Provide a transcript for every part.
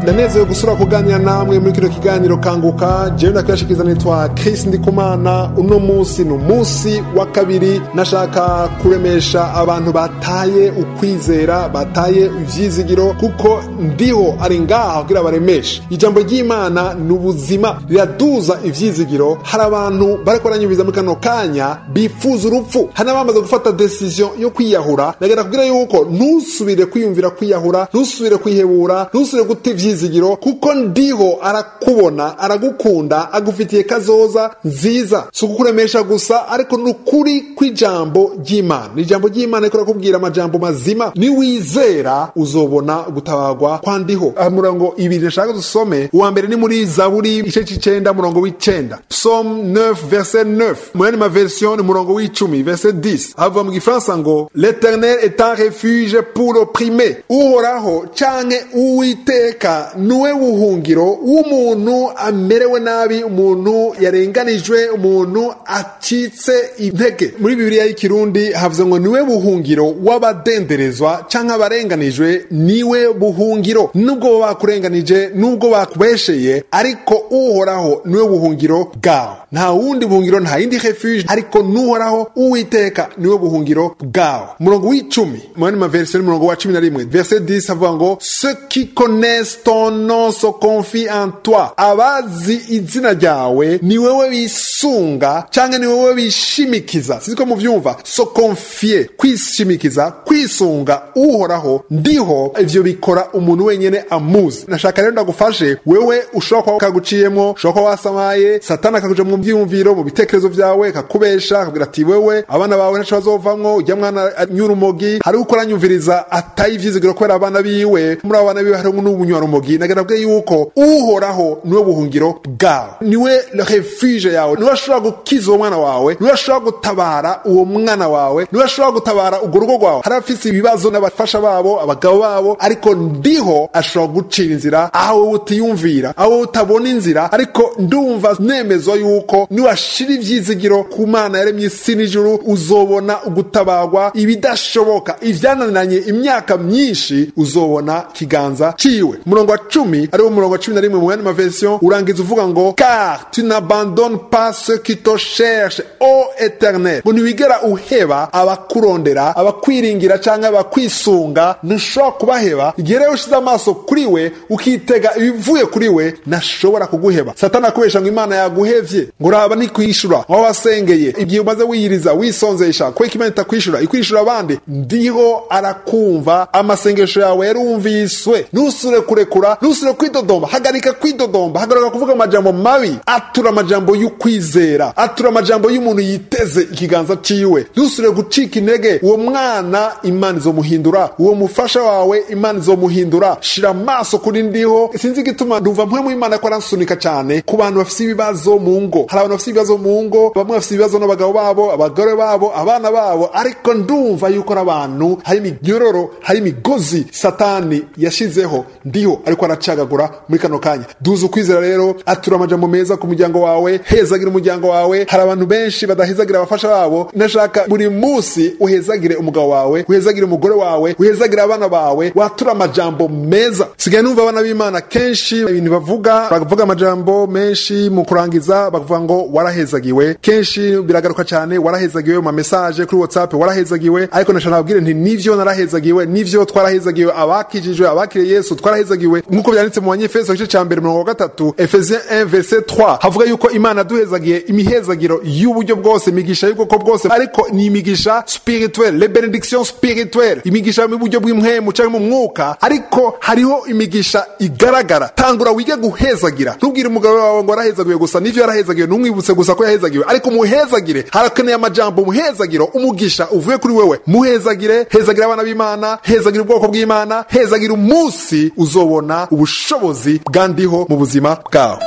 ndanezerewe gusura kuganira namwe muri kino kiganiro kanguka jewe ndakwiyashikiriza nitwa Chris Ndikumana uno munsi ni umunsi wa kabiri nashaka kuremesha abantu bataye ukwizera bataye ivyizigiro kuko ndiho ari ngaha kugira baremeshe ijambo ry'Imana ni ubuzima riraduza ivyizigiro hari abantu bariko baranyumviza muri kano kanya bifuza urupfu hari n'abamaze gufata decision yo kwiyahura nagenda kugira yuko ntusubire kwiyumvira kwiyahura ntusubire kwihebura ntusubire guta ivyizigiro kuko ndiho arakubona aragukunda agufitiye kazoza nziza si ukukuremesha gusa ariko ni ukuri kw'ijambo ry'imana ijambo ry'imana riko rakubwira amajambo mazima niwizera uzobona gutabarwa kwa ndiho aha murongo ibiri nashaka dusome uwa mbere ni muri zaburi igice c'icenda murongo w'icenda psalm 9 verset 9 mu yandi maversion ni murongo w'icumi verset 10 havuga mu gifaransa ngo l'éternel est un refuge pour l'opprimé uhoraho canke uwiteka niwe buhungiro w'umuntu amerewe nabi umuntu yarenganijwe umuntu acitse intege muri bibiliya y'ikirundi havuze ngo niwe buhungiro w'abadenderezwa canke abarenganijwe niwe buhungiro nubwo bakurenganije nubwo bakubesheye ariko uhoraho niwe buhungiro bwawe nta wundi buhungiro nta yindi refuge ariko nuhoraho uwiteka niwe buhungiro bwawe umurongo w'icumi mu yandi maverisiyo y'umurongo wa cumi na rimwe verset 10 havuga ngo ceux qui connaissent ton nom se confient en toi abazi izina ryawe ni wewe bisunga canke ni wewe bishimikiza sinzi ko muvyumva so confie kwishimikiza kwisunga uhoraho ndiho ivyo bikora umuntu wenyene amuzi nashaka rero ndagufashe wewe ushobora kuba kaguciyemwo ushobora kuba wasamaye satani akakuja mu vyiyumviro mu bitekerezo vyawe kakubesha akabwira ati wewe abana bawe ntaco bazovamwo ujya mwana anyura umogi hari uko aranyumviriza ataye ivyizigiro kubera abana biwe muri abo bana biwe hariho n'ubunywa rumogi nagira bwe yuko uhoraho niwe buhungiro bwawe niwe refuge yawe niwe ashobora gukiza uwo mwana wawe niwe ashobora gutabara uwo mwana wawe niwe ashobora gutabara urwo rugo rwawe hari abafise ibibazo n'abafasha babo abagabo babo ariko ndiho ashobora gucira inzira aho wowe utiyumvira aho wowe utabona inzira ariko ndumva nemezwa yuko niwashira ivyizigiro ku mana yaremye isi n'ijuru uzobona ugutabarwa ibidashoboka ivyananiranye imyaka myinshi uzobona kiganza ciwe umurongo wa cumi ariwo murongo wa cumi na rimwe mu yandi maversion urangiza uvuga ngo car tu n'abandonnes pas ceux qui te cherchent o eternel ngo ntiwigera uheba abakurondera abakwiringira canke abakwisunga ntushobora kubaheba igihe rero ushize amaso kuri we ukitega ibivuye kuri we ntashobora kuguheba satani akubesha ngo imana yaguhevye ngo uraba ntikwishura aho wasengeye igihe umaze wiyiriza wisonzesha kubera imana itakwishura ikwishura abandi ndiho arakumva amasengesho yawe yarumviswe ntusure kurekura ntusure kwidodomba hagarika kwidodomba hagarika kuvuga amajambo mabi atura amajambo y'ukwizera atura amajambo y'umuntu yiteze ikiganza ciwe ntusure gucika intege uwo mwana imana izomuhindura uwo mufasha wawe imana izomuhindura shira amaso kuri ndiho sinzi igituma ndumva mpwemu imana ko aransunika cyane ku bantu bafise ibibazo mu ngo hari abantu bafise ibibazo mu ngo bamwe bafise ibibazo n'abagabo babo abagore babo abana babo ariko ndumva yuko ari abantu hari imigyororo hari imigozi satani yashizeho ndiho ariko aracagagura muri kano kanya duza ukwizera rero atura amajambo meza ku muryango wawe hezagira umuryango wawe hari abantu benshi badahezagira abafasha babo nashaka buri munsi uhezagire umugabo wawe uhezagire umugore wawe uhezagire abana bawe watura amajambo meza sigaye numva abana b'imana kenshi ibintu bavuga bavuga amajambo menshi mu kurangiza bavuga ngo warahezagiwe kenshi biragaruka cyane warahezagiwe mu mamesaje kuri whatsapp warahezagiwe ariko nashaka nabwire nti nivyo narahezagiwe nivyo twarahezagiwe abakijijwe abakiriye yesu twarahezagiwe nk'uko byanditse mu banyefeso igice cya mbere mirongo gatatu efesien 1 verset 3 havuga yuko imana duhezagiye imihezagiro y'uburyo bwose imigisha y'ubwoko bwose ariko ni imigisha spirituelle les benedictions spirituelles imigisha mu buryo bw'impwemu cyangwa mu mwuka ariko hariho imigisha igaragara tangura wige guhezagira ntubwire umugabo wawe ngo warahezagiwe gusa nivyo yarahezagiwe ntumwibutse gusa ko yahezagiwe ariko muhezagire harakeneye amajambo muhezagiro umugisha uvuye kuri wewe muhezagire hezagira abana b'imana hezagira ubwoko bw'imana hezagira umunsi uzobona ubushobozi bwandiho mu buzima bwawe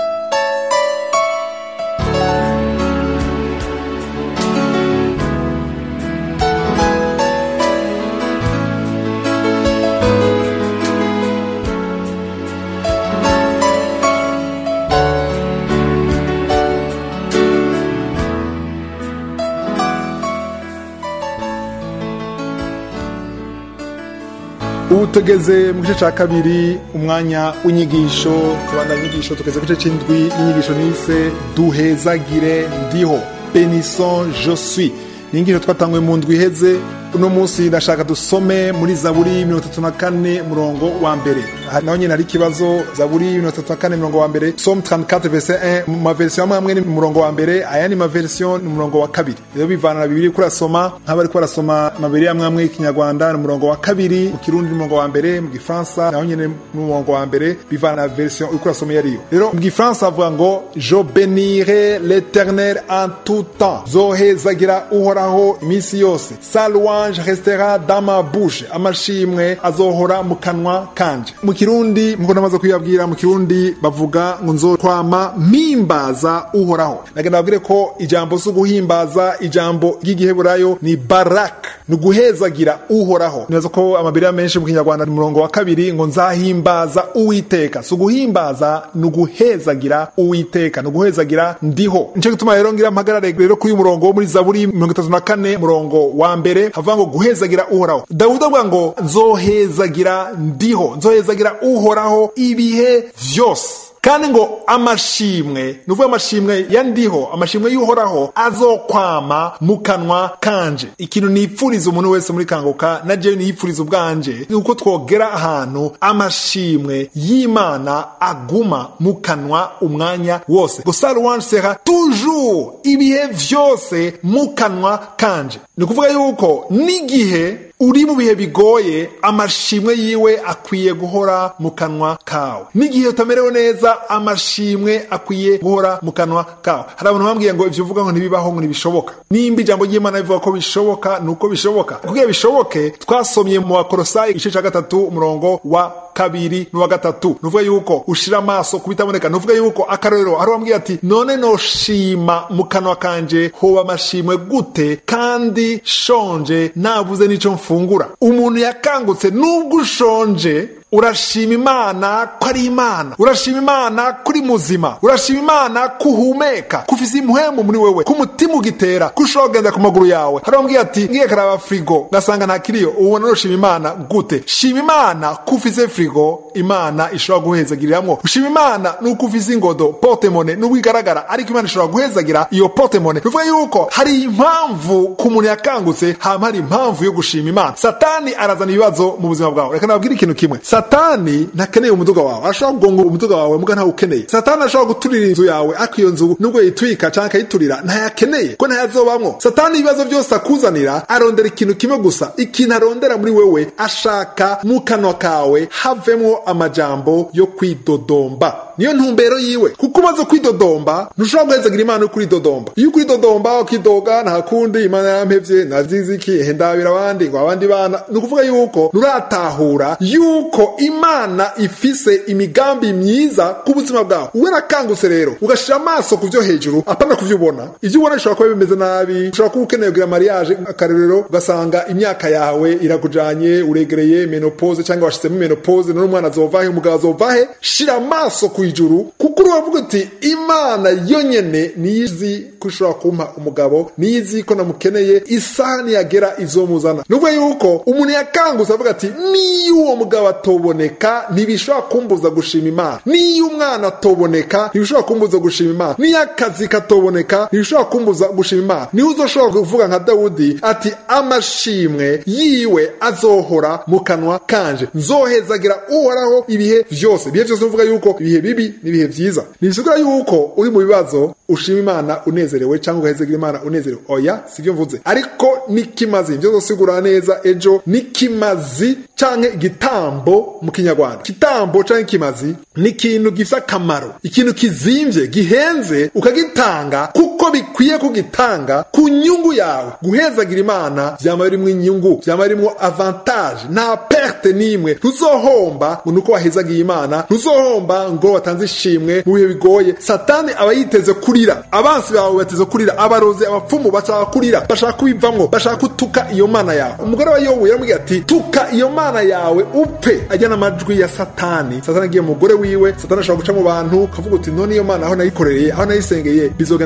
ubu tugeze mu gice cya kabiri umwanya w'inyigisho tubanda inyigisho tugeze ku gice cy'indwi y'inyigisho nise duhezagire ndiho benison je suis ni inyigisho twatanguye mu ndwi iheze uno munsi ndashaka dusome muri zaburi mirongo itatu na kane murongo wa mbere naho nyine hari ikibazo zaburi mirongo itatu na kane murongo wa mbere som 34 verse 1 mu maverisiyo amwe amwe ni murongo wa mbere ayandi maverisiyo ni umurongo wa kabiri rero bivana na bibiri kurasoma nk'abari barasoma amabiri amwe amwe y'ikinyarwanda ni umurongo wa kabiri mu kirundi ni umurongo wa mbere mu gifaransa naho nyine ni umurongo wa mbere bivana na verisiyo uri kurasoma iyo ariyo rero mu gifaransa havuga ngo je benire l'éternel en tout temps zohezagira uhoraho iminsi yose salwa anje restera dama bouche amashimwe azohora mu kanwa kanje mu kirundi nkuko namaze kuyabwira mu kirundi bavuga ngo nzokwama mpimbaza uhoraho nagenda babwire ko ijambo si uguhimbaza ijambo ry'igiheburayo ni barak ni uguhezagira uhoraho neza ko amabiri menshi mu kinyarwanda ni murongo wa kabiri ngo nzahimbaza uwiteka si uguhimbaza ni uguhezagira uwiteka ni uguhezagira ndiho nico gituma rero ngira mpagarare rero kuri uyu murongo wo muri zaburi mirongo itatu na kane murongo wa mbere havuga ngo guhezagira uhoraho dawudi avuga ngo nzohezagira ndiho nzohezagira uhoraho ibihe vyose kandi ngo amashimwe ni uvuga amashimwe ya ndiho amashimwe y'uhoraho azokwama mu kanwa kanje ikintu nipfuriza umuntu wese muri kanguka na jewe niyipfuriza ubwanje ni uko twogera ahantu amashimwe y'imana aguma mu kanwa umwanya wose gusa louange sera toujours ibihe vyose mu kanwa kanje ni ukuvuga yuko n'igihe uri mu bihe bigoye amashimwe yiwe akwiye guhora mu kanwa kawe n'igihe utamerewe neza amashimwe akwiye guhora mu kanwa kawe hari abantu bambwiye ngo ivyo uvuga ngo ntibibaho ngo ntibishoboka nimba ijambo ry'imana rivuga ko bishoboka ni uko bishoboka kugira bishoboke twasomye mu bakorosayi igice ca gatatu umurongo wa kabiri n'uwa gatatu nuvuga yuko ushira amaso kubitaboneka nuvuga yuko akarorero hari wambwiye ati none noshima mu kanwa kanje hoba amashimwe gute kandi shonje nabuze n'ico mfungura umuntu yakangutse nubwo ushonje urashima imana ko ari imana urashima imana ko uri muzima urashima imana ko uhumeka ko ufise impwemu muri wewe ko umutima ugitera ko ushobora kugenda ku maguru yawe hari wambwiye ati ngiye karaba firigo ngasanga nta kiriyo ubona noshima imana gute shima imana ko ufise firigo imana ishobora guhezagiriramwo ushima imana nuko ufise ingodo potemone nubwo igaragara ariko imana ishobora guhezagira iyo potemone bivuga yuko hari impamvu ku muntu yakangutse hama hari impamvu yo gushima imana satani arazana ibibazo mu buzima bwawe reka nababwire ikintu kimwe satani ntakeneye umuduga wawe arashobora kugonga umuduga wawe muga ntawe ukeneye satani arashobora guturira inzu yawe ariko iyo nzu nubwo yitwika canke akayiturira ntayakeneye ko ntayazobamwo satani ibibazo byose akuzanira arondera ikintu kimwe gusa ikintu arondera muri wewe ashaka mu kanwa kawe havemwo amajambo yo kwidodomba niyo ntumbero yiwe kuko umaze kwidodomba ntushobora guhezagira imana yo kuridodomba iyo ukuridodomba ukidoga nta kundi imana yarampevye navyiziki ehe ndabira abandi ngo abandi bana ni ukuvuga yuko nuratahura yuko imana ifise imigambi myiza ku buzima bwawe uwe nakangutse rero ugashira amaso ku vyo hejuru apana ku vyo ubona ivyo ubona bishobora kuba bimeze nabi ushobora kuba ukeneye kugira mariage akarorero ugasanga imyaka yawe irakujanye uregereye menopause cyangwa washizemo menopause none umwana azovahe umugabo azovahe shira amaso ku ijuru kuko uravuga uti imana yonyene niyizi ko ushobora kumpa umugabo niyizi ko namukeneye isaha niyagera izomuzana nubwo yuko umuntu yakangutse avuga ati niyo uwo mugabo atoboneka ntibishobora kumbuza gushima imana niyo umwana atoboneka ntibishobora kumbuza gushima imana niyo akazi katoboneka ntibishobora kumbuza gushima imana niho uzoshobora kuvuga nka dawudi ati amashimwe yiwe azohora mu kanwa kanje nzohezagira uhoraho ibihe vyose ibihe vyose uvuga yuko ibihe bibi n'ibihe vyiza ntibisigura yuko uri mu bibazo ushima imana unezerewe cyangwa ugahezagira imana unezerewe oya sivyo mvuze ariko n'ikimazi ivyo zosigura neza ejo n'ikimazi canke igitambo mu kinyarwanda igitambo canke ikimazi ni ikintu gifise akamaro ikintu kizimvye gihenze ukagitanga kuko bikwiye kugitanga ku nyungu yawe guhezagira imana vyama birimwo inyungu vyama birimwo avantage nta perte n'imwe ntuzohomba ngo nuko wahezagiye imana ntuzohomba ngo watanze ishimwe mu bihe bigoye satani aba yiteze kurira abansi bawe bateze kurira abarozi abapfumu bashaka kurira bashaka kubivamwo bashaka kutuka iyo mana yawe umugore wa yobu yaramubwiye ati tuka iyo mana yawe upfe ajyana amajwi ya satani satani agiye umugore wiwe satani ashobora guca mu bantu kavuga uti none iyo mana aho nayikorereye aho nayisengeye bizogenda gute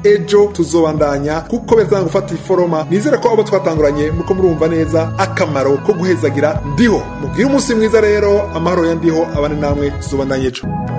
ejo tuzobandanya kuko biratanga gufata iforoma nizere ko abo twatanguranye muko murumva neza akamaro ko guhezagira ndiho mugire umunsi mwiza rero amahoro ya ndiho abane namwe tuzobandanya ejo